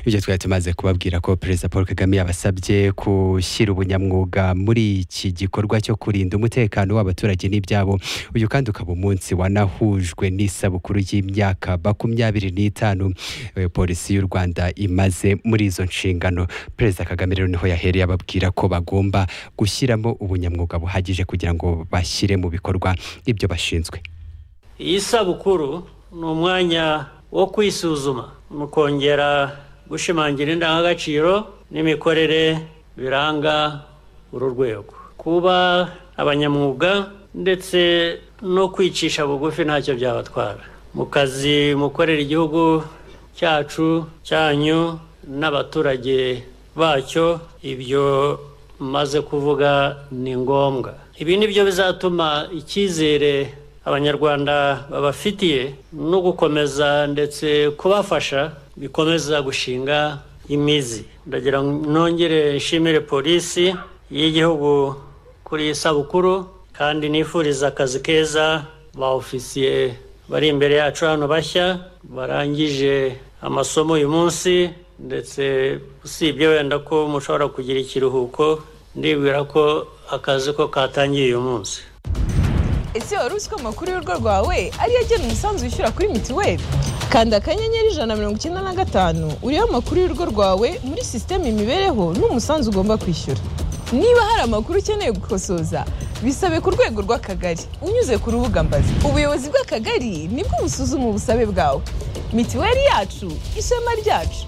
ibyo twari tumaze kubabwira ko perezida paul kagame yabasabye gushyira ubunyamwuga muri iki gikorwa cyo kurinda umutekano w'abaturage n'ibyabo uyu kandi ukaba umunsi wanahujwe n'isabukuru y'imyaka makumyabiri n'itanu eh, polisi y'u rwanda imaze muri izo nshingano perezida kagame rero niho yahereye ababwira ko bagomba gushyiramo ubunyamwuga buhagije kugira ngo bashyire mu bikorwa ibyo bashinzwe iyi sabukuru ni umwanya wo kwisuzuma mukongera gushimangira indangagaciro n'imikorere biranga uru rwego kuba abanyamwuga ndetse no kwicisha bugufi ntacyo byabatwara mu kazi mukorera igihugu cyacu cyanyu n'abaturage bacyo ibyo maze kuvuga ni ngombwa ibi ni byo bizatuma icyizere abanyarwanda babafitiye no gukomeza ndetse kubafasha bikomeza gushinga imizi ndagira ngo nongere nshimire polisi y'igihugu kuri iyi sabukuru kandi nifuriza akazi keza ba ofisiye bari imbere yacu hano bashya barangije amasomo uyu munsi ndetse usibye wenda ko mushobora kugira ikiruhuko ndibwira ko akazi ko katangiye uyu munsi ese wari uzi ko amakuru y'urugo rwawe ariyo agena umusanzu wishyura kuri mituweli kanda akanyenyeri ijana na mirongo icyenda na gatanu uriho amakuru y'urugo rwawe muri sisiteme imibereho n'umusanzu ugomba kwishyura niba hari amakuru ukeneye gukosoza bisabe ku rwego rw'akagari unyuze ku rubuga mbazi ubuyobozi bw'akagari nibwo busuzuma ubusabe bwawe mituweli yacu ishema ryacu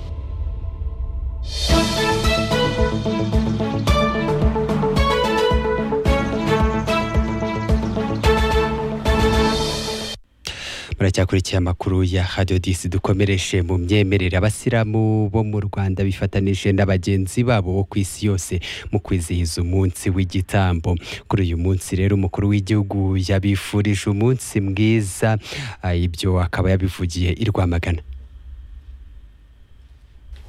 muracyakurikiye amakuru ya hadiyo disi dukomereshe mu myemerere abasilamu bo mu rwanda bifatanije na bagenzi babo bo ku isi yose mu kwizihiza umunsi w'igitambo kuri uyu munsi rero umukuru w'igihugu yabifurije umunsi mwiza ah, ibyo akaba yabivugiye i rwamagana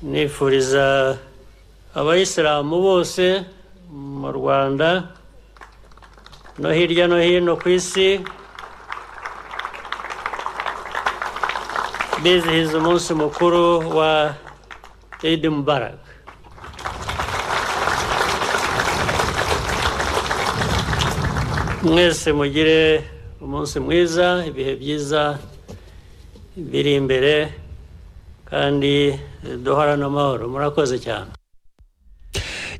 nifuriza abayisilamu bose mu rwanda no hirya no hino ku isi bizihiza umunsi mukuru wa Eid Mubarak mwese mugire umunsi mwiza ibihe byiza biri imbere kandi duhorane amahoro murakoze cyane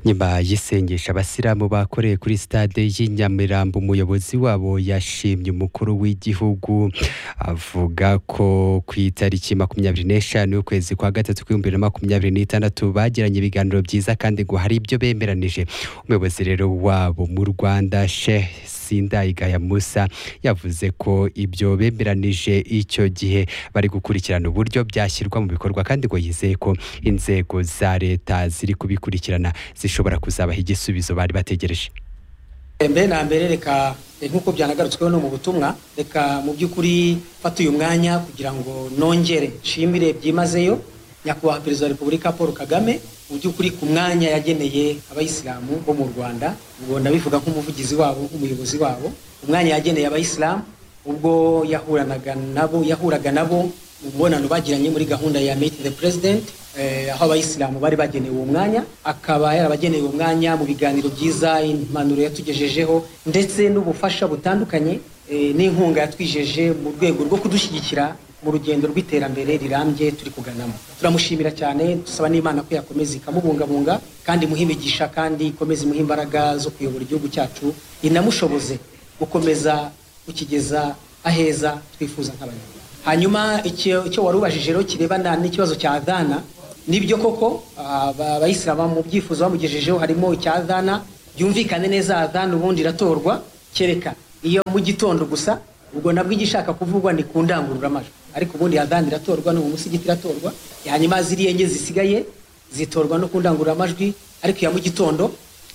nyuma y'isengesha abasilamu bakoreye kuri stade y'i Nyamirambo umuyobozi wabo yashimye umukuru w'igihugu avuga ko ku itariki makumyabiri n'eshanu y'ukwezi kwa gatatu k'ibihumbi bibiri na makumyabiri n'itandatu bagiranye ibiganiro byiza kandi ngo hari ibyo bemeranije umuyobozi rero wabo mu Rwanda Sheikh Sindayigaya Musa yavuze ko ibyo bemeranije icyo gihe bari gukurikirana uburyo byashyirwa mu bikorwa kandi ngo yizeye ko inzego za leta ziri kubikurikirana zishobora kuzabaha igisubizo bari bategereje mbere na mbere reka nk'uko byanagarutsweho no mu butumwa reka mu by'ukuri mfata uyu mwanya kugira ngo nongere nshimire byimazeyo nyakubahwa perezida wa repubulika paul kagame mu by'ukuri ku mwanya yageneye abayisilamu bo mu rwanda ubwo ndabivuga nk'umuvugizi wabo nk'umuyobozi wabo umwanya yageneye abayisilamu ubwo yahuranaga nabo yahuraga nabo mu mubonano bagiranye muri gahunda ya meet the president aho abayisilamu bari bagenewe uwo mwanya akaba yarabageneye uwo mwanya mu biganiro byiza impanuro yatugejejeho ndetse n'ubufasha butandukanye n'inkunga yatwijeje mu rwego rwo kudushyigikira mu rugendo rw'iterambere rirambye turi kuganamo turamushimira cyane dusaba n'imana ko yakomeza ikamubungabunga kandi imuha imigisha kandi ikomeza imuha imbaraga zo kuyobora igihugu cyacu inamushoboze gukomeza kukigeza aheza twifuza nk'abanyarwanda hanyuma icyo wari ubajije rero kirebana n'ikibazo cya dana nibyo koko abayisilamu mu byifuzo bamugejejeho harimo icya dana byumvikane neza adana ubundi iratorwa kereka iyo mu gitondo gusa ubwo nabwo igishaka kuvugwa ni ku ndangururamajwi ariko ubundi adana iratorwa no mu musigiti iratorwa hanyuma ziriya enye zisigaye zitorwa no ku ndangururamajwi ariko iya mu gitondo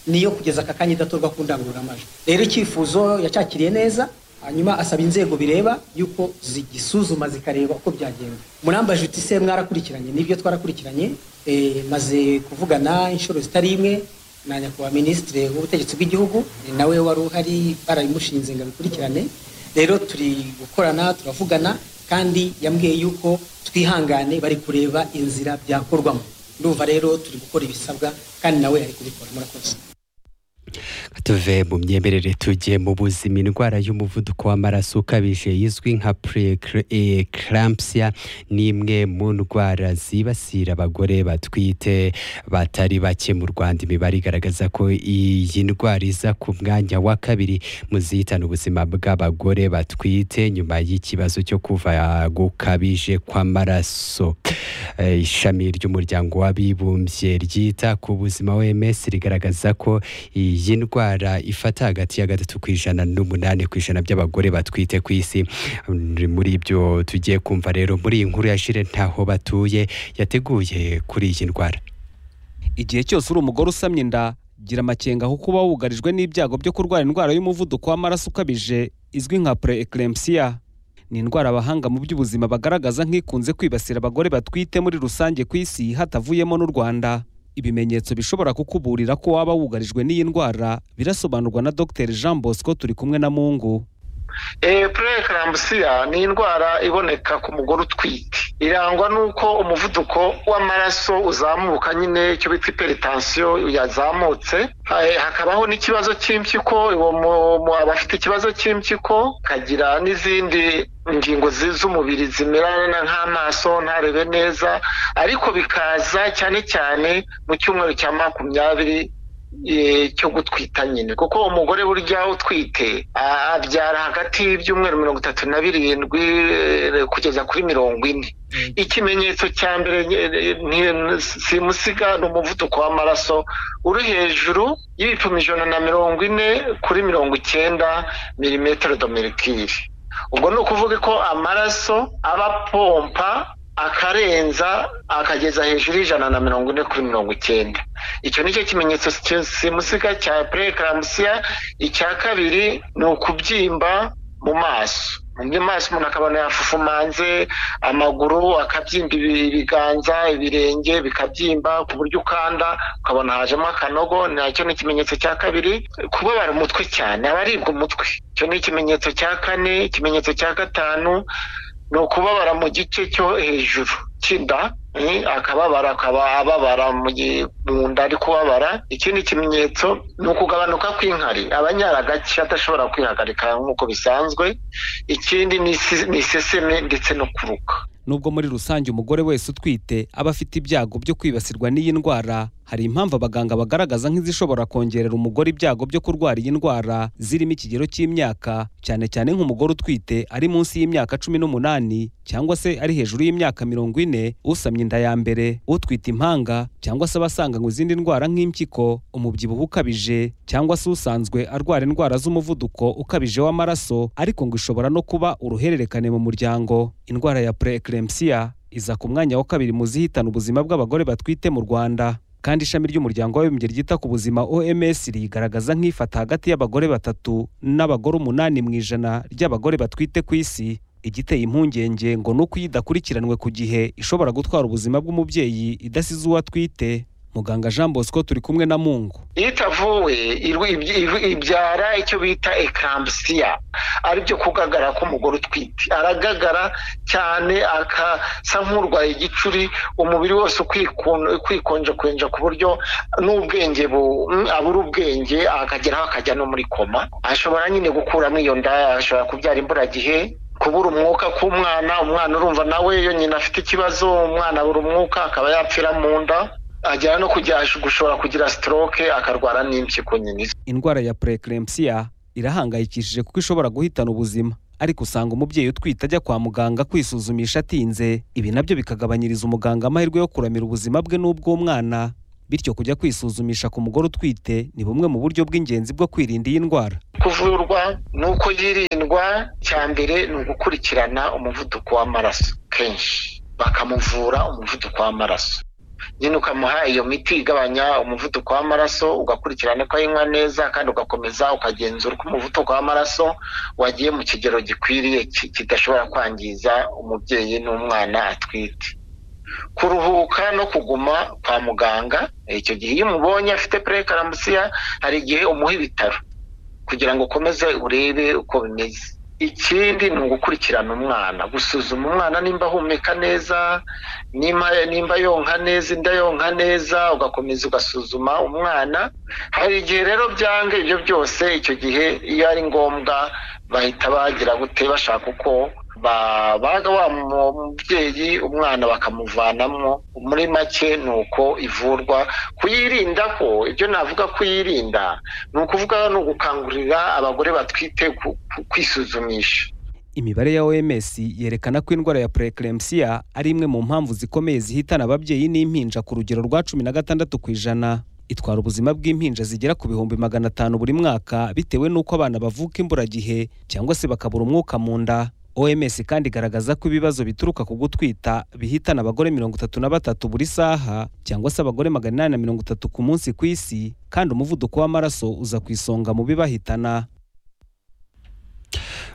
niyo kugeza aka kanya idatorwa ku ndangururamajwi rero icyifuzo yacyakiriye neza hanyuma asaba inzego bireba yuko zigisuzuma zikareba uko byagenda murambaje uti se mwarakurikiranye nibyo twarakurikiranye maze kuvugana inshuro zitari imwe na nyakubahwa minisitiri w'ubutegetsi bw'igihugu nawe wari uhari barabimushinze ngo abikurikirane rero turi gukorana turavugana kandi yambwiye yuko twihangane bari kureba inzira byakorwamo ndumva rero turi gukora ibisabwa kandi nawe ari kubikora murakoze tuve mu myemerere tugiye mu buzima indwara y'umuvuduko w'amaraso ukabije izwi nka preeclampsia ni imwe mu ndwara zibasira abagore batwite batari bake mu Rwanda imibare igaragaza ko iyi ndwara iza ku mwanya wa kabiri mu zihitana ubuzima bw'abagore batwite nyuma y'ikibazo cyo kuva gukabije kw'amaraso Eh, ishami ry'umuryango w'abibumbye ryita ku buzima OMS rigaragaza ko iyi ndwara ifata hagati ya gatatu ku ijana n'umunani ku ijana by'abagore batwite ku isi Mm, muri ibyo tugiye kumva rero muri iyi nkuru ya Jire ntaho batuye yateguye kuri iyi ndwara igihe cyose uri umugore usamye inda gira amakenga kuko uba wugarijwe n'ibyago byo kurwara indwara y'umuvuduko w'amaraso ukabije izwi nka preeclampsia ni indwara abahanga mu by'ubuzima bagaragaza nk'ikunze kwibasira abagore batwite muri rusange ku isi hatavuyemo n'u Rwanda ibimenyetso bishobora kukuburira ko waba wugarijwe n'iyi ndwara birasobanurwa na Dr Jean Bosco turi kumwe na Mungu purekirambusiya ni indwara iboneka ku mugore utwite irangwa n'uko umuvuduko w'amaraso uzamuka nyine icyo bita iperitansiyo yazamutse Eh, hakabaho n'ikibazo cy'impyiko uwo mu- mu- aba afite ikibazo cy'impyiko akagira n'izindi ingingo zi- z'umubiri zimerana nk'amaso ntarebe neza ariko bikaza cyane cyane mu cyumweru cya makumyabiri eh, cyo gutwita nyine kuko umugore burya utwite a- abyara hagati y'ibyumweru mirongo itatu na birindwi eh, kugeza kuri mirongo ine ikimenyetso cya mbere eh, eh, ni- simusiga ni umuvuduko w'amaraso uri hejuru y'ibipimo ijana na mirongo ine kuri mirongo icyenda milimetero domerikiri ubwo ni ukuvuga ko amaraso aba apompa akarenza akageza hejuru y'ijana na mirongo ine kuri mirongo icyenda icyo ni cyo kimenyetso si- simusiga cya purekirambusiya icya kabiri ni ukubyimba mu maso mu maso umuntu akabona yafufumanze amaguru akabyimba ibi- ibiganza ibirenge bikabyimba ku buryo ukanda ukabona hajemo akanogo nacyo ni ikimenyetso cya kabiri kubabara umutwe cyane abaribwa umutwe icyo ni ikimenyetso cya kane ikimenyetso cya gatanu ni ukubabara mu gice cyo hejuru cy'inda eh, akababara akaba ababara mu gi- mu nda ari kubabara ikindi kimenyetso ni ukugabanuka kw'inkari abanyara gake adashobora kwihagarika nk'uko bisanzwe ikindi ni isi- ni iseseme ndetse no kuruka nubwo muri rusange umugore wese utwite aba afite ibyago byo kwibasirwa n'iyi ndwara hari impamvu abaganga bagaragaza nk'izishobora kongerera umugore ibyago byo kurwara iyi ndwara zirimo ikigero cy'imyaka cyane cyane nk'umugore utwite ari munsi y'imyaka cumi n'umunani cyangwa se ari hejuru y'imyaka mirongo ine usamye inda ya mbere utwite impanga cyangwa se abasanganywe izindi ndwara nk'impyiko umubyibuho ukabije cyangwa se usanzwe arwara indwara z'umuvuduko ukabije w'amaraso ariko ngo ishobora no kuba uruhererekane mu muryango indwara ya preeclampsia iza ku mwanya wa kabiri mu zihitana ubuzima bw'abagore batwite mu Rwanda kandi ishami ry'umuryango w'abibumbye ryita ku buzima OMS rigaragaza nk'ifata hagati y'abagore batatu n'abagore umunani mu ijana ry'abagore batwite ku isi igiteye impungenge ngo ni uko iyo idakurikiranwe ku gihe ishobora gutwara ubuzima bw'umubyeyi idasize uwo atwite muganga Jean Bosco turi kumwe na Mungu iyo itavuwe irwi- ibyi- ibyi- ibyara icyo bita ekambusiya aribyo kugagara k'umugore utwite aragagara cyane akasa nk'urwaye igicuri umubiri wose kwikonjakonja ku buryo n'ubwenge bu- mm, abura ubwenge akageraho akajya no muri koma ashobora nyine gukuramo iyo nda ashobora kubyara imburagihe kubura umwuka k'umwana umwana urumva nawe iyo nyina afite ikibazo umwana abura umwuka akaba yapfira mu nda agera no kujya gushobora kugira stroke akarwara n'impyiko nyine indwara ya preeclampsia irahangayikishije kuko ishobora guhitana ubuzima ariko usanga umubyeyi utwite ajya kwa muganga kwisuzumisha atinze ibi nabyo bikagabanyiriza umuganga amahirwe yo kuramira ubuzima bwe n'ubw'umwana bityo kujya kwisuzumisha ku mugore utwite ni bumwe mu buryo bw'ingenzi bwo kwirinda iyi ndwara kuvurwa ni uko yirindwa cya mbere ni ugukurikirana umuvuduko w'amaraso kenshi bakamuvura umuvuduko w'amaraso nyine ukamuha iyo miti igabanya umuvuduko w'amaraso ugakurikirana ko ayinywa neza kandi ugakomeza ukagenzura uko umuvuduko w'amaraso wagiye mu kigero gikwiriye ki- kidashobora kwangiza umubyeyi n'umwana atwite kuruhuka no kuguma kwa muganga icyo gihe iyo umubonye afite purekaramusiya hari igihe umuha ibitaro kugira ngo ukomeze urebe uko bimeze ikindi ni ugukurikirana umwana gusuzuma umwana nimba ahumeka neza nimba nimba yonka neza inda yonka neza ugakomeza ugasuzuma umwana hari igihe rero byange ibyo byose icyo gihe iyo ari ngombwa bahita bagira gute bashaka uko babaga wa mubyeyi umwana bakamuvanamo muri make ni uko ivurwa kuyirinda ko ibyo navuga kuyirinda ni ukuvuga ni ugukangurira abagore batwite kwisuzumisha imibare ya oms yerekana ko indwara ya purekeremsiya ari imwe mu mpamvu zikomeye zihitana ababyeyi n'impinja ku rugero rwa cumi na gatandatu ku ijana itwara ubuzima bw'impinja zigera ku bihumbi magana atanu buri mwaka bitewe n'uko abana bavuka imburagihe cyangwa se bakabura umwuka mu nda oms kandi igaragaza ko ibibazo bituruka ku gutwita bihitana abagore mirongo itatu na batatu buri saha cyangwa se abagore magana inani na mirongo itatu ku munsi ku isi kandi umuvuduko w'amaraso uza ku isonga mu bibahitana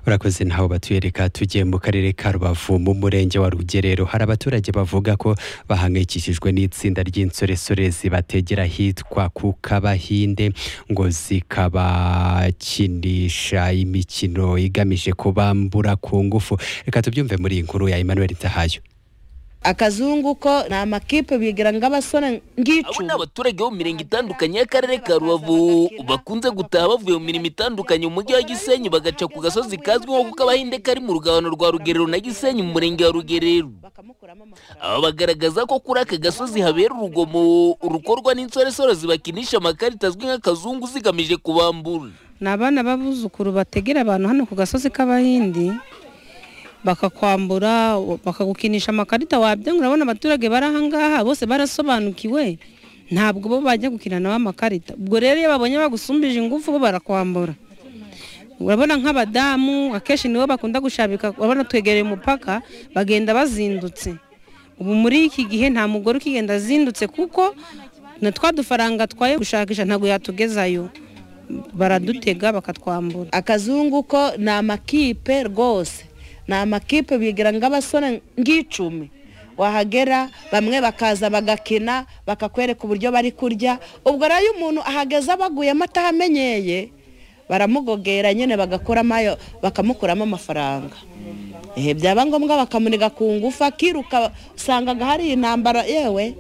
urakoze ntaho batwereka tugiye mu karere ka rubavu mu murenge wa rugerero hari abaturage bavuga ko bahangayikishijwe n'itsinda ry'insoresore zibategera ahitwa ku kabahinde ngo zikabakinisha imikino igamije kubambura ku ngufu reka tubyumve muri iyi nkuru ya Emmanuel Ntahayo akazungu ko ni amakipe bigira nk'abasore abo ni ngicuma abaturage bo mu mirenge itandukanye y'akarere ka rubavu bakunze gutaha bavuye mu mirimo itandukanye mu mujyi wa gisenyi bagaca ku gasozi kazwi nko kuko abahinde kari mu rugabano rwa rugerero na gisenyi mu murenge wa rugerero bakamukuramo amafaranga aba bagaragaza ko kuri aka gasozi habera urugomo rukorwa n'insoresore zibakinisha amakarita azwi nk'akazungu zigamije kubambura ni abana b'abuzukuru bategera abantu hano ku gasozi k'abahindi bakakwambura bakagukinisha amakarita wabyanga urabona abaturage bari ahangaha bose barasobanukiwe ntabwo bo bajya gukina nabo amakarita ubwo rero iyo babonye bagusumbije ingufu bo barakwambura urabona nk'abadamu akenshi nibo bakunda gushabika urabona twegereye umupaka bagenda bazindutse ubu muri iki gihe nta mugore ukigenda azindutse kuko na twa dufaranga twaye gushakisha ntabwo yatugezayo baradutega bakatwambura akazungu ko ni amakipe rwose ni amakipe bigira nk'abasore ngicumi wahagera bamwe bakaza bagakina bakakwereka uburyo bari kurya ubwo rero iyo umuntu ahageze abaguyemo atahamenyeye baramugogera nyine bagakuramo ayo bakamukuramo amafaranga ehe byaba ngombwa bakamuniga ku ngufu akiruka usangaga hari intambara yewe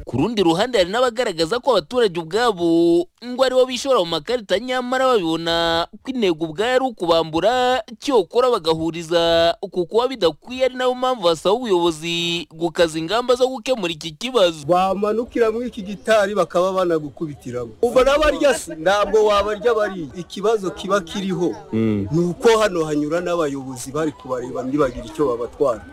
ku rundi ruhande hari n'abagaragaza ko abaturage ubwabo ngo aribo bishora mu makarita nyamara babibona ko intego ubwayo ari ukubambura cyokora bagahuriza ku kuba bidakwiye ari nayo mpamvu basaba ubuyobozi gukaza ingamba zo gukemura iki kibazo bamanukira muri iki gitari bakaba banagukubitiramo uva n'abarya se ntabwo wabarya bariya ikibazo kiba kiriho ni uko hano hanyura n'abayobozi bari kubareba ntibagira icyo babatwara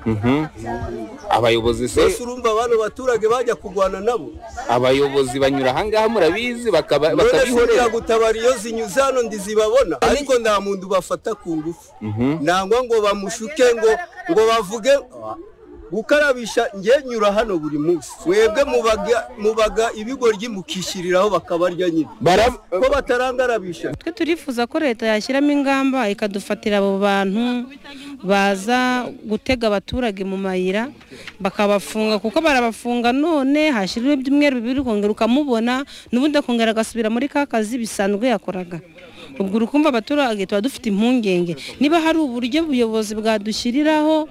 abayobozi se mbese urumva abantu baturage bajya kurwana nabo abayobozi banyura ahangaha murabizi bakaba- none se batabihorera gutabara iyo zinyuze hano ndizibabona ariko nta muntu bafata ku ngufu nangwa ngo bamushuke ngo ngo bavuge ah, gukarabisha nge nyura hano buri munsi mwebwe mubaga mubaga ibigoryi mukishyiriraho bakabarya nyine Bara- ko batarangarabisha twe turifuza ko leta yashyiramo ingamba ikadufatira abo bantu baza gutega abaturage mu mayira bakabafunga kuko barabafunga none hashyiriweho ibyumweru bibiri ukongera ukamubona n'ubundi akongera agasubira muri ka kazi bisanzwe yakoraga ubwo urukumva abaturage tuba dufite impungenge niba hari uburyo ubuyobozi bwadushyiriraho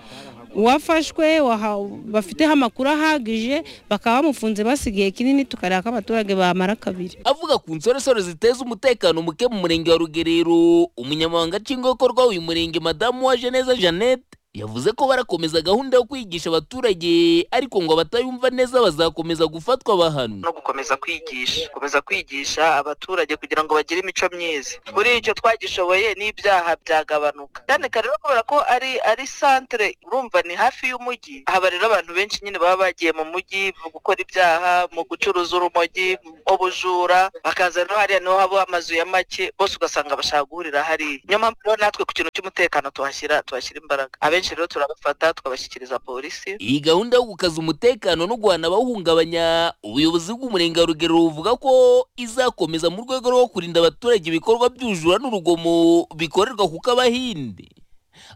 uwafashwe waha- bafiteho amakuru ahagije bakaba bamufunze basigaye kinini tukareba ko abaturage bamara kabiri avuga ku nsoresore ziteza umutekano muke mu murenge wa rugerero umunyamabanga nshingwabikorwa w'uyu murenge madamu wa jeneza jeannette yavuze ko barakomeza gahunda yo kwigisha abaturage ariko ngo abatayumva neza bazakomeza gufatwa bahanwa no gukomeza kwigisha gukomeza kwigisha abaturage kugira ngo bagire imico myiza muri icyo twagishoboye n'ibyaha byagabanuka cyane kare rero kubera ko ari ari santere urumva ni hafi y'umujyi haba rero abantu benshi nyine baba bagiye mu mujyi mu gukora ibyaha mu gucuruza urumogi ubujura bakaza rero hariya niho haba amazu ya make bose ugasanga bashaka guhurira hariya niyo mpamvu rero natwe ku kintu cy'umutekano tuhashyira tuhashyira imbaraga abenshi rero turabafata tukabashyikiriza polisi iyi gahunda yo gukaza umutekano no guhana abawuhungabanya ubuyobozi bw'umurenge wa rugero buvuga ko izakomeza mu rwego rwo kurinda abaturage ibikorwa by'ubujura n'urugomo bikorerwa kuko abahinde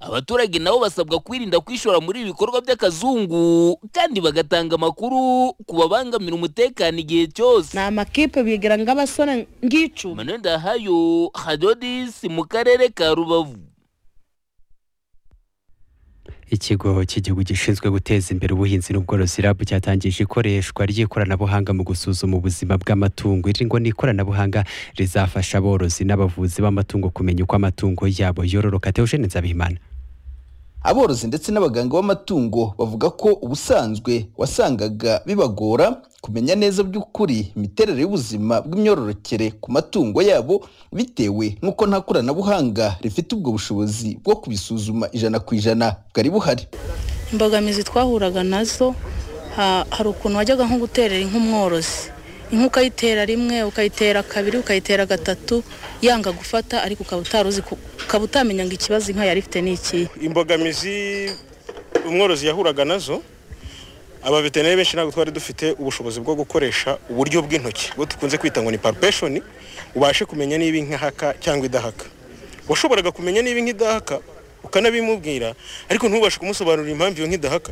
abaturage nabo basabwa kwirinda kwishora muri ibi bikorwa by'akazungu kandi bagatanga amakuru ku babangamira umutekano igihe cyose ni amakipe bigira nk'abasore ngicuma manuel ndahayo hadodisi mu karere ka rubavu ikigo cy'igihugu gishinzwe guteza imbere ubuhinzi n'ubworozi rabu cyatangije ikoreshwa ry'ikoranabuhanga mu gusuzuma ubuzima bw'amatungo iri ngo ni ikoranabuhanga rizafasha aborozi n'abavuzi b'amatungo kumenya uko amatungo yabo yororoka Theogene Nzabimana aborozi ndetse n'abaganga b'amatungo bavuga ko ubusanzwe wasangaga bibagora kumenya neza by'ukuri imiterere y'ubuzima bw'imyororokere ku matungo yabo bitewe n'uko nta koranabuhanga rifite ubwo bushobozi bwo kubisuzuma ijana ku ijana bwari buhari imbogamizi twahuraga nazo ha- hari ukuntu wajyaga nko guterera inka umworozi inka ukayitera rimwe ukayitera kabiri ukayitera gatatu yanga gufata ariko ukaba utaruzi ku- ukaba utamenya ngo ikibazo inka yari ifite ni ikihe imbogamizi umworozi yahuraga nazo abaveterineri benshi ntabwo twari dufite ubushobozi bwo gukoresha uburyo bw'intoki bwo dukunze kwita ngo ni palpation ubashe kumenya niba inka ihaka cyangwa idahaka washoboraga kumenya niba inka idahaka ukanabimubwira ariko ntubashe kumusobanurira impamvu iyo nka idahaka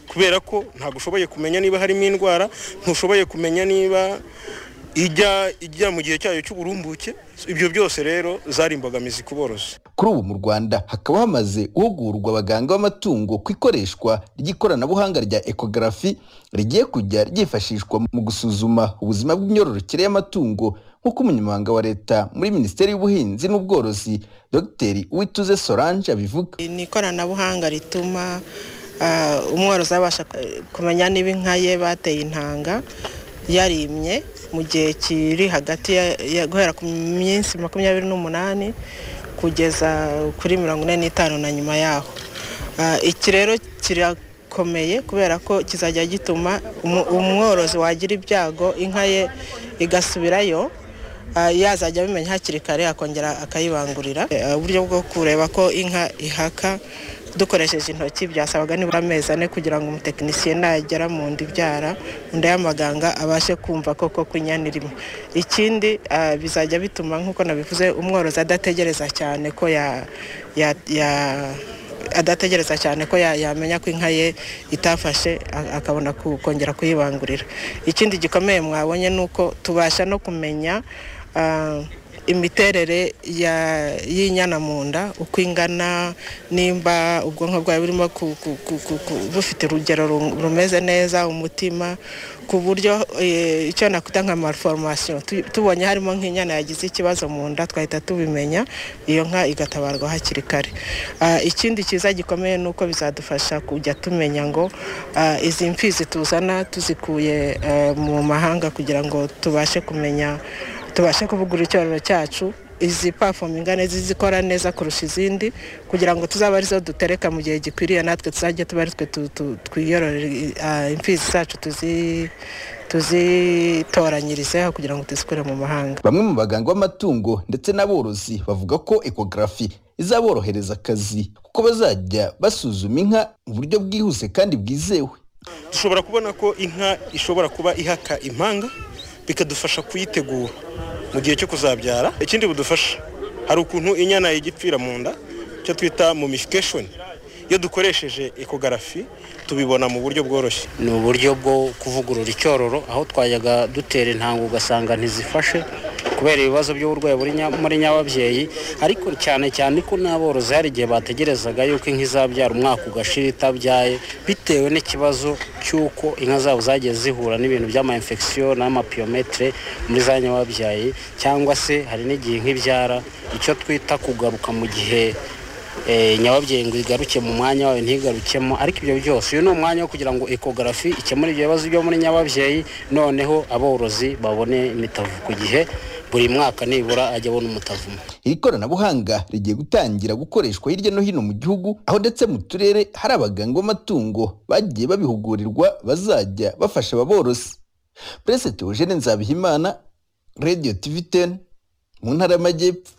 kubera ko ntabwo ushoboye kumenya niba harimo indwara ntushoboye kumenya niba ijya ijya mu gihe cyayo cy'uburumbuke ibyo byose rero zari imbogamizi ku borozi kuri ubu mu rwanda hakaba hamaze guhugurwa abaganga b'amatungo ku ikoreshwa ry'ikoranabuhanga rya ekogarafi rigiye kujya ryifashishwa mu gusuzuma ubuzima bw'imyororokere y'amatungo nk'uko umunyamabanga wa leta muri minisiteri y'ubuhinzi n'ubworozi dogiteri uwituze solange abivuga ni ikoranabuhanga rituma ah, umworozi abasha eh, kumenya niba inka ye bateye intanga yarimye mu gihe kiri hagati ya- ya guhera ku minsi makumyabiri n'umunani kugeza kuri mirongo ine n'itanu na nyuma yaho Ah, iki rero kirakomeye kubera ko kizajya gituma umu- umworozi wagira ibyago inka ye igasubirayo Ah, yazajya abimenya hakiri kare akongera akayibangurira Eh, uburyo bwo kureba ko inka ihaka dukoresheje intoki byasabaga nibura amezi ane kugira ngo umutekinisiye nagera mu nda ibyara mu nda y'amaganga abashe kumva koko ko inyana irimo ikindi ah, bizajya bituma nk'uko nabivuze umworozi adategereza cyane ko ya, ya, ya adategereza cyane ko ya- yamenya ko inka ye itafashe a- akabona ku- kongera kuyibangurira ikindi gikomeye mwabonye ni uko tubasha no kumenya ah, imiterere ya- y'inyana mu nda uko ingana nimba ubwonko bwayo burimo ku- ku- ku- ku- ku- bufite urugero ru- rumeze neza umutima ku buryo eh, icyo nakwita nka malformation tu- tubonye harimo nk'inyana yagize ikibazo mu nda twahita tubimenya iyo nka igatabarwa hakiri kare Ah, ikindi cyiza gikomeye ni uko bizadufasha kujya tumenya ngo ah, izi mfizi tuzana tuzikuye eh, mu mahanga kugira ngo tubashe kumenya tubashe kuvugura icyororo cyacu izi pafomu ingana zizikora neza kurusha izindi kugira ngo tuzabe arizo dutereka mu gihe gikwiriye natwe tuzajya tuba ari twe tu- tu- twiyororera i- ah, imfizi zacu tuzi tuzitoranyirizeho kugira ngo tuzikure mu mahanga bamwe mu baganga b'amatungo ndetse n'aborozi bavuga ko ekogarafi izaborohereza akazi kuko bazajya basuzuma inka mu buryo bwihuse kandi bwizewe dushobora kubona ko inka ishobora kuba ihaka impanga bikadufasha kuyitegura mu gihe cyo kuzabyara ikindi budufasha hari ukuntu inyana igipfira mu nda icyo twita mumification iyo dukoresheje ekogarafi tubibona mu buryo bworoshye ni uburyo bwo kuvugurura icyororo aho twajyaga dutera intanga ugasanga ntizifashe kubera ibibazo by'uburwayi buri nya- muri nyababyeyi ariko cyane cyane ko n'aborozi hari igihe bategerezaga yuko inka izabyara umwaka ugashira itabyaye bitewe n'ikibazo cy'uko inka zabo zagiye zihura n'ibintu by'ama infection n'amapiyometere muri za nyababyeyi cyangwa se hari n'igihe inka ibyara icyo twita kugaruka mu gihe eh, nyababyeyi ngo igaruke mu mwanya wayo ntigarukemo ariko ibyo byose uyu ni umwanya wo kugira ngo ekogarafi ikemure ibyo bibazo byo muri nyababyeyi noneho aborozi babone imitavu ku gihe buri mwaka nibura ajya abona umutavu umwe iri koranabuhanga rigiye gutangira gukoreshwa hirya no hino mu gihugu aho ndetse mu turere hari abaganga b'amatungo bagiye babihugurirwa bazajya bafasha ababorozi perezida Theogene Nzabihimana radiyo tivi teni mu ntara y'amajyepfo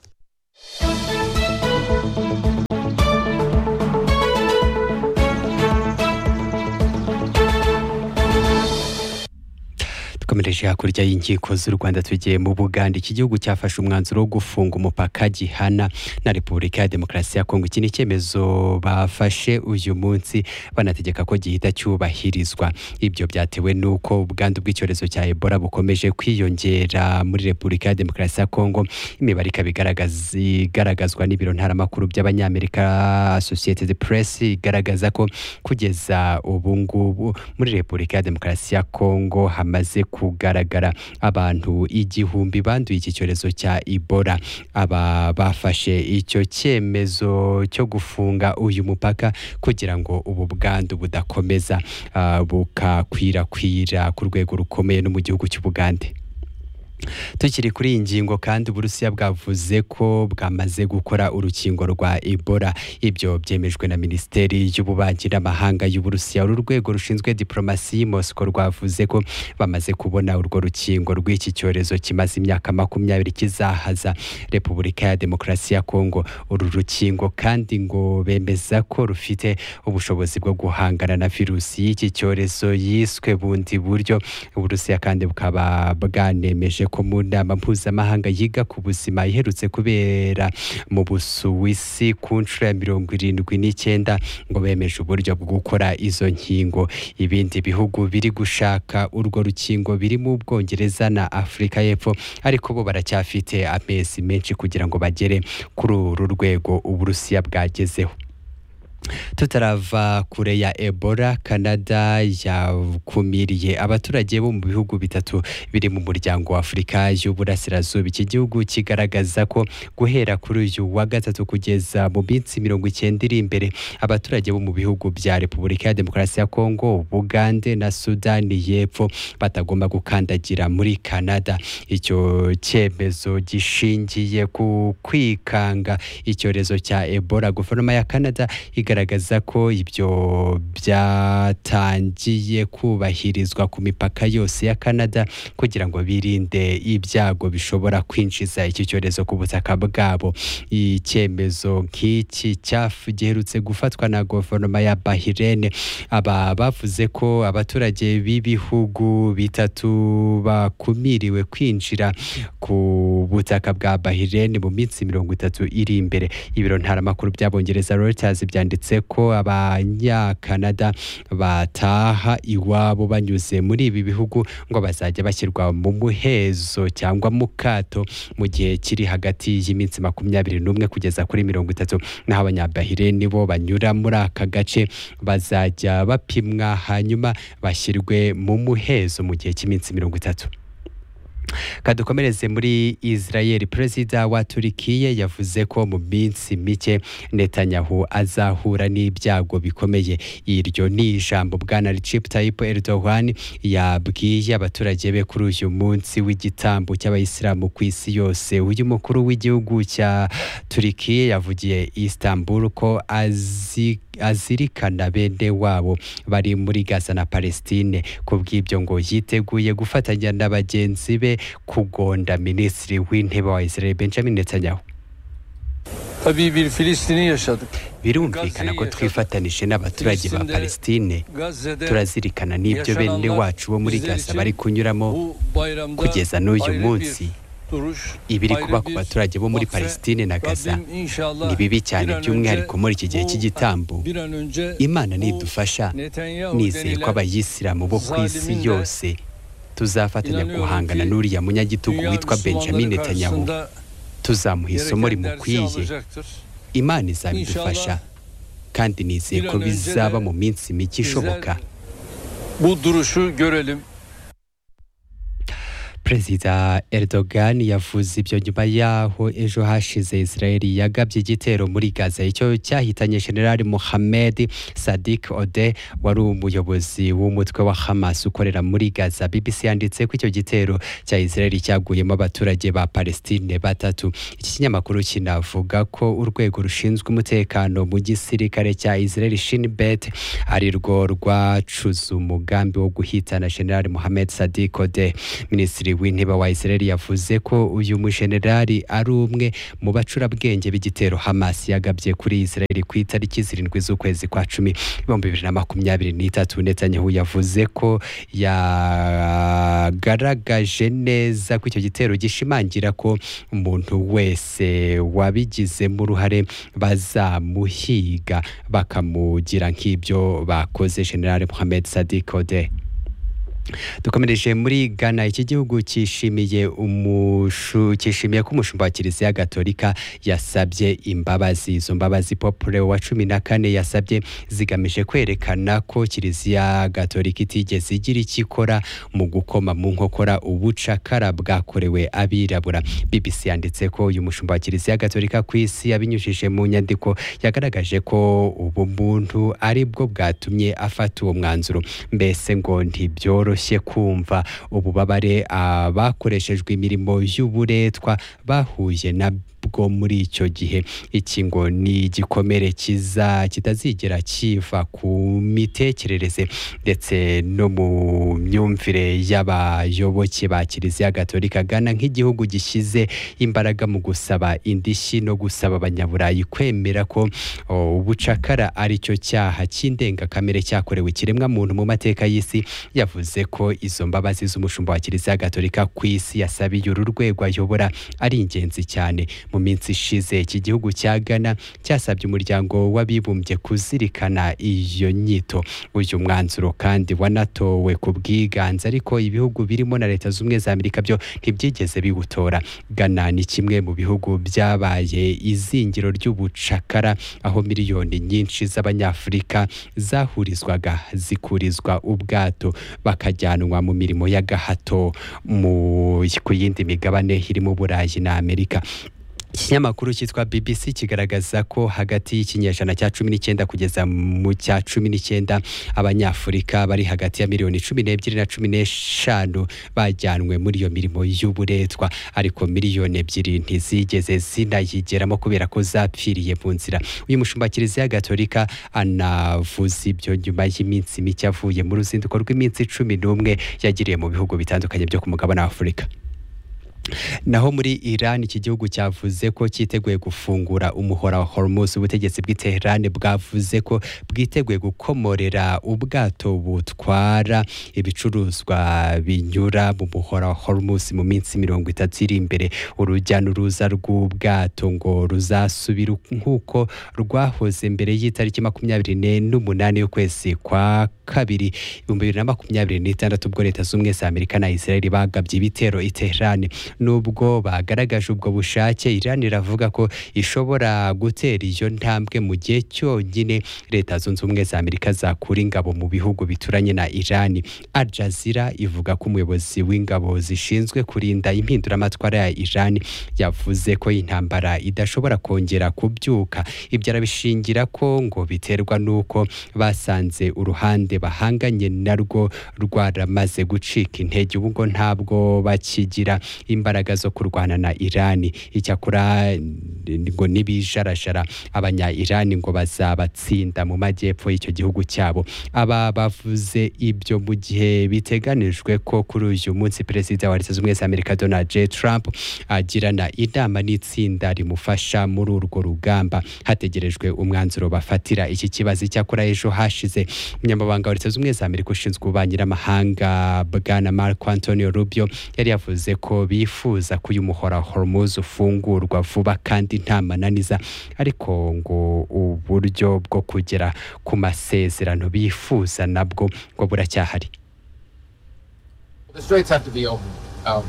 dukomereje hakurya y'inkiko z'u Rwanda tugiye mu Buganda iki gihugu cyafashe umwanzuro wo gufunga umupaka gihana na Repubulika ya Demokarasi ya Kongo iki ni icyemezo bafashe uyu munsi banategeka ko gihita cyubahirizwa ibyo byatewe n'uko ubwandu bw'icyorezo cya Ebola bukomeje kwiyongera muri Repubulika ya Demokarasi ya Kongo imibare ikaba igaragaza- igaragazwa n'ibiro ntaramakuru by'abanyamerika Associated Press igaragaza ko kugeza ubu ngubu muri Repubulika ya Demokarasi ya Kongo hamaze kugaragara abantu igihumbi banduye iki cyorezo cya Ebola aba bafashe icyo cyemezo cyo gufunga uyu mupaka kugira ngo ubu bwandu budakomeza ah, bukakwirakwira ku rwego rukomeye no mu gihugu cy'u Bugande tukiri kuri iyi ngingo kandi uburusiya bwavuze ko bwamaze gukora urukingo rwa ebola ibyo byemejwe na minisiteri y'ububanyi n'amahanga y'uburusiya uru rwego rushinzwe diplomasi y'imosiko rwavuze ko bamaze kubona urwo rukingo rw'iki cyorezo kimaze imyaka makumyabiri kizahaza repubulika ya demokarasi ya kongo uru rukingo kandi ngo bemeza ko rufite ubushobozi bwo guhangana na virusi y'iki cyorezo yiswe bundi buryo uburusiya kandi bukaba bwanemeje ko mu nama mpuzamahanga yiga ku buzima iherutse kubera mu busuwisi ku nshuro ya mirongo irindwi n'icyenda ngo bemeje uburyo bwo gukora izo nkingo ibindi bihugu biri gushaka urwo rukingo birimo ubwongereza na afurika y'epfo ariko bo baracyafite amezi menshi kugira ngo bagere kuri uru rwego uburusiya bwagezeho tutarava kure ya ebola canada yakumiriye abaturage bo mu bihugu bitatu biri mu muryango wa afurika y'uburasirazuba iki gihugu kigaragaza ko guhera kuri uyu wa gatatu kugeza mu minsi mirongo icyenda iri imbere abaturage bo mu bihugu bya repubulika ya demokarasi ya kongo bugande na sudani y'epfo batagomba gukandagira muri canada icyo cyemezo gishingiye ku kwikanga icyorezo cya ebola guverinoma ya canada igaragaza ko ibyo byatangiye kubahirizwa ku mipaka yose ya Canada kugira ngo birinde ibyago bishobora kwinjiza iki cyorezo ku butaka bwabo icyemezo nk'iki cyafu giherutse gufatwa na guverinoma ya Bahrain aba bavuze ko abaturage b'ibihugu bitatu bakumiriwe kwinjira ku butaka bwa Bahrain mu minsi mirongo itatu iri imbere ibiro ntaramakuru by'abongereza Reuters byanditse ko abanyakanada bataha iwabo banyuze muri ibi bihugu ngo bazajya bashyirwa mu muhezo cyangwa mu kato mu gihe kiri hagati y'iminsi makumyabiri n'umwe kugeza kuri mirongo itatu naho abanyabahireni bo banyura muri aka gace bazajya bapimwa hanyuma bashyirwe mu muhezo mu gihe cy'iminsi mirongo itatu kadukomereze muri israel perezida wa turikiye yavuze ko mu minsi mike netanyahu azahura n'ibyago bikomeye iryo ni ijambo bwana recep tayyip erdogan yabwiye abaturage be kuri uyu munsi w'igitambo cy'abayisilamu ku isi yose uyu mukuru w'igihugu cya turikiye yavugiye i istanbul ko azi azirikana bene wabo bari muri Gaza na Palestine ku bw'ibyo ngo yiteguye gufatanya na bagenzi be kugonda minisitiri w'intebe wa Israel Benjamin Netanyahu Tabii bir Filistin'i yaşadık. birumvikana ko twifatanije n'abaturage ba Palestine turazirikana n'ibyo bene wacu bo muri Gaza bari kunyuramo kugeza n'uyu munsi ibiri kuba ku baturage bo muri Palestine na Gaza ni bibi cyane by'umwihariko muri iki gihe cy'igitambo imana nidufasha nizeye ko abayisilamu bo ku isi yose tuzafatanya guhangana n'uriya munyagitugu witwa benjamin netanyahu tuzamuha isomo rimukwiye imana izabidufasha kandi nizeye ko bizaba mu minsi mike ishoboka Bu duruşu görelim. perezida Erdogan yavuze ibyo nyuma yaho ejo hashize Israel yagabye igitero muri Gaza icyo cyahitanye General Mohamed Sadiq Ode wari umuyobozi w'umutwe wa Hamas ukorera muri Gaza BBC yanditse ko icyo gitero cya Israel cyaguyemo abaturage ba Palestine batatu iki kinyamakuru kinavuga ko urwego rushinzwe umutekano mu gisirikare cya Israel Shin Bet ari rwo rwacuze umugambi wo guhitana General Mohamed Sadiq Ode minisitiri w'intebe wa Israel yavuze ko uyu mujenerali ari umwe mu bacurabwenge b'igitero Hamas yagabye kuri Israel ku itariki zirindwi z'ukwezi kwa cumi ibihumbi bibiri na makumyabiri n'itatu Netanyahu yavuze ko yagaragaje neza ko icyo gitero gishimangira ko umuntu wese wabigizemo uruhare bazamuhiga bakamugira nk'ibyo bakoze General Mohamed Sadiq Ode dukomereje muri ghana iki gihugu cyishimiye umushu cyishimiye ko umushumba wa kiliziya gatolika yasabye imbabazi izo mbabazi popure wa cumi na kane yasabye zigamije kwerekana ko kiliziya gatolika itigeze igira icyo ikora mu gukoma mu nkokora ubucakara bwakorewe abirabura bbc yanditse ko uyu mushumba wa kiliziya gatolika ku isi yabinyujije mu nyandiko yagaragaje ko ubu muntu ari bwo bwatumye afata uwo mwanzuro mbese ngo ntibyoro byoroshye kumva ububabare abakoreshejwe imirimo y'uburetwa bahuye nabwo muri icyo gihe iki ngo ni igikomere kiza kitazigera kiva ku mitekerereze ndetse no mu myumvire y'abayoboke ba kiliziya gatolika gana nk'igihugu gishyize imbaraga mu gusaba indishyi no gusaba abanyaburayi kwemera ko oh, ubucakara ari cyo cyaha cy'indengakamere cyakorewe ikiremwamuntu mu mateka y'isi yavuze yavuze ko izo mbabazi z'umushumba wa kiliziya gatolika ku isi yasabiye uru rwego ayobora ari ingenzi cyane mu minsi ishize iki gihugu cya ghana cyasabye umuryango w'abibumbye kuzirikana iyo nyito uyu mwanzuro kandi wanatowe ku bwiganze ariko ibihugu birimo na leta z'ubumwe za amerika byo ntibyigeze biwutora ghana ni kimwe mu bihugu byabaye izingiro ry'ubucakara aho miliyoni nyinshi z'abanyafurika zahurizwaga zikurizwa ubwato bakajya bakajyanwa mu mirimo ya gahato mu ku yindi migabane irimo uburayi na amerika ikinyamakuru cyitwa bbc kigaragaza ko hagati y'ikinyejana cya cumi n'icyenda kugeza mu cya cumi n'icyenda abanyafurika bari hagati ya miliyoni cumi n'ebyiri na cumi n'eshanu bajyanwe muri iyo mirimo y'uburetwa ariko miliyoni ebyiri ntizigeze zinayigeramo kubera ko zapfiriye mu nzira uyu mushumba wa kiliziya gatolika anavuze ibyo nyuma y'iminsi mike avuye mu ruzinduko rw'iminsi cumi n'umwe yagiriye mu bihugu bitandukanye byo ku mugabane wa afurika naho muri Iran iki gihugu cyavuze ko cyiteguye gufungura umuhora wa Hormuz ubutegetsi bw'i Tehran bwavuze ko bwiteguye gukomorera ubwato butwara ibicuruzwa binyura mu muhora wa Hormuz mu minsi mirongo itatu iri imbere urujya n'uruza rw'ubwato ngo ruzasubira nk'uko rwahoze mbere y'itariki makumyabiri n'umunani y'ukwezi kwa kabiri ibihumbi bibiri na makumyabiri n'itandatu ubwo leta z'ubumwe za Amerika na Israel bagabye ibitero i Tehran nubwo bagaragaje ubwo bushake Iran iravuga ko ishobora gutera iyo ntambwe mu gihe cyonyine leta zunze ubumwe za Amerika zakura ingabo mu bihugu bituranye na Iran Al Jazeera ivuga ko umuyobozi w'ingabo zishinzwe kurinda impinduramatwara ya Iran yavuze ko intambara idashobora kongera kubyuka ibyo arabishingira ko ngo biterwa n'uko basanze uruhande bahanganye narwo rwaramaze gucika intege ubu ngo ntabwo bakigira imbaraga zo kurwana na irani icyakora ngo n'ibijarajara abanya irani ngo bazabatsinda mu majyepfo y'icyo gihugu cyabo aba bavuze ibyo mu gihe biteganijwe ko kuri uyu munsi perezida wa leta zunze ubumwe za amerika donald j trump agirana inama n'itsinda rimufasha muri urwo rugamba hategerejwe umwanzuro bafatira iki kibazo icyakora ejo hashize umunyamabanga wa leta zunze ubumwe za amerika ushinzwe ububanyi n'amahanga bwana marco antonio rubio yari yavuze ko bi bifuza ko uyu muhora hormoze ufungurwa vuba kandi nta mananiza ariko ngo uburyo bwo kugera ku masezerano bifuza nabwo ngo buracyahari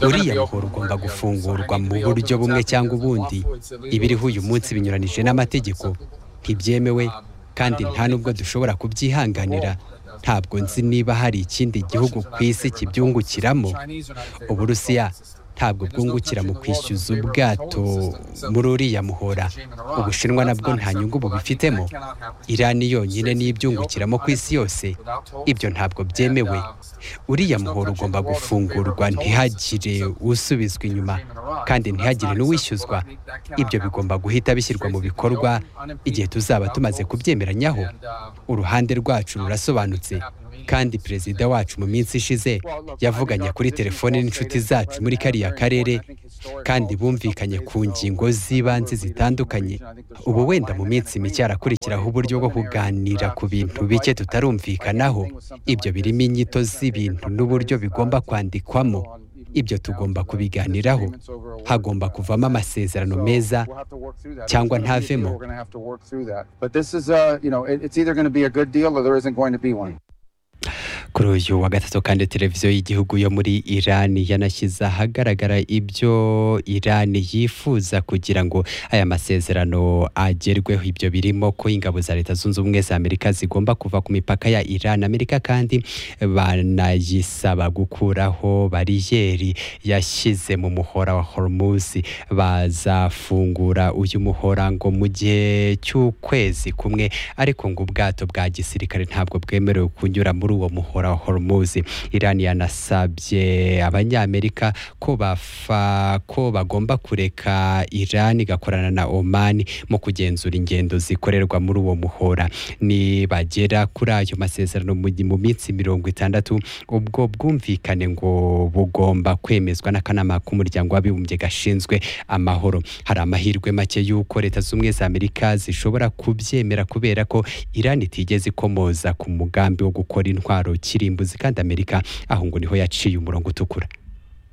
uriya muhoro ugomba gufungurwa mu buryo bumwe cyangwa ubundi ibiriho uyu munsi binyuranije n'amategeko ntibyemewe kandi nta nubwo dushobora kubyihanganira ntabwo nzi niba hari ikindi gihugu ku isi kibyungukiramo uburusiya ntabwo bwungukira mu kwishyuza ubwato muri uriya muhora ubushinwa nabwo nta nyungu bubifitemo irani yonyine n'ibyungukiramo ku isi yose ibyo ntabwo byemewe uriya muhora ugomba gufungurwa ntihagire usubizwa inyuma kandi ntihagire n'uwishyuzwa ibyo bigomba guhita bishyirwa mu bikorwa igihe tuzaba tumaze kubyemeranyaho uruhande rwacu rurasobanutse kandi perezida wacu mu minsi ishize yavuganye kuri telefone n'inshuti zacu muri kariya karere kandi bumvikanye ku ngingo z'ibanze zitandukanye ubu wenda mu minsi mike harakurikiraho uburyo bwo kuganira ku bintu bike tutarumvikanaho ibyo birimo inyito z'ibintu n'uburyo bigomba kwandikwamo ibyo tugomba kubiganiraho hagomba kuvamo amasezerano meza cyangwa ntavemo kuri uyu wa gatatu kandi televiziyo y'igihugu yo muri irani yanashyize ahagaragara ibyo irani yifuza kugira ngo aya masezerano agerweho ibyo birimo ko ingabo za leta zunze ubumwe za amerika zigomba kuva ku mipaka ya irani amerika kandi banayisaba gukuraho bariyeri yashyize mu muhora wa hormuz bazafungura uyu muhora ngo mu gihe cy'ukwezi kumwe ariko ngo ubwato bwa gisirikare ntabwo bwemerewe kunyura muri uwo muhora wa hormuz iran yanasabye abanyamerika ko bafa ko bagomba kureka iran igakorana na oman mu kugenzura ingendo zikorerwa muri uwo muhora nibagera kuri ayo masezerano mu mu minsi mirongo itandatu ubwo bwumvikane ngo bugomba kwemezwa n'akanama k'umuryango w'abibumbye gashinzwe amahoro hari amahirwe make y'uko leta z'ubumwe za amerika zishobora kubyemera kubera ko iran itigeze ikomoza ku mugambi wo gukora intwaro kirimbuzi kandi amerika aho ngo niho yaciye umurongo utukura